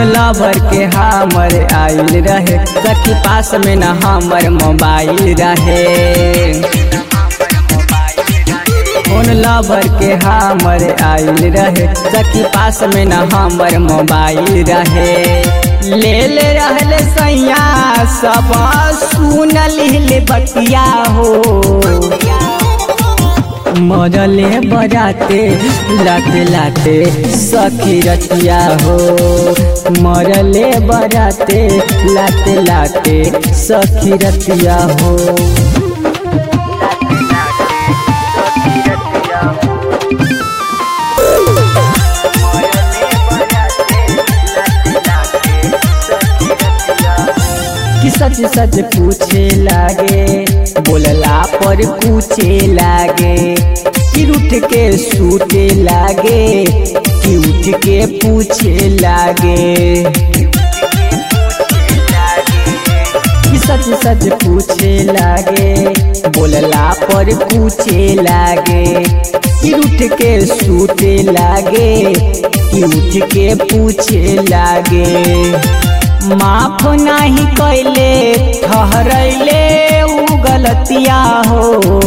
phone lover के हमर आइल रहे सखी पास में न हमर मोबाइल रहे फोन लवर के हमर आइल रहे सखी पास में न हमर मोबाइल रहे ले ले रहले सैया सब सुन लिहले बतिया हो मरले बजाते लाते लाते सखी रतिया हो मरले बजाते लाते लाते सखी रतिया हो कि सच सच पूछे लागे बोलला पर पूछे लागे कि उठ के सूते लागे कि उठ के पूछे लागे कि सच सच पूछे लागे बोलला पर पूछे लागे कि उठ के सूते लागे कि उठ के पूछे लागे माफ नहीं कैले ठहरैले उ गलतिया हो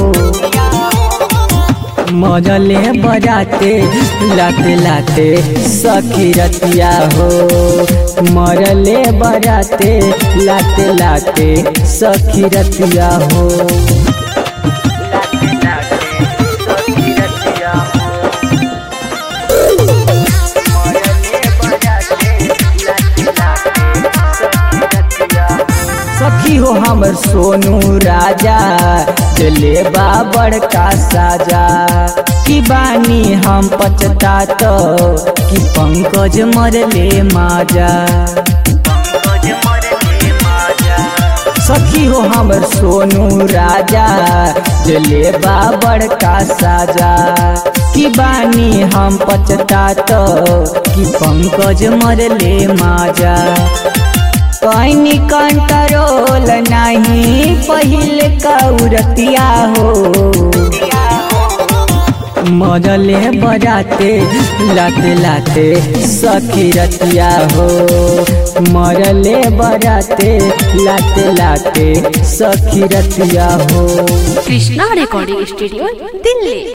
मजले बजाते लाते लाते सखी रतिया हो मरले बजाते लाते लाते सखी रतिया हो सखी हो हमर सोनू राजा चले बा बड़का साजा की बानी हम पचता तो कि पंकज मरले माजा सखी हो हमर सोनू राजा जले बा बड़का साजा की बानी हम पचता तो कि पंकज मरले माजा कैनी कंट्रोल नहीं पहिल कौरतिया हो मजले बजाते लाते लाते सखी रतिया हो मरले बजाते लाते लाते सखी रतिया हो কৃষ্ণা রেকর্ডিং স্টুডিও দিল্লি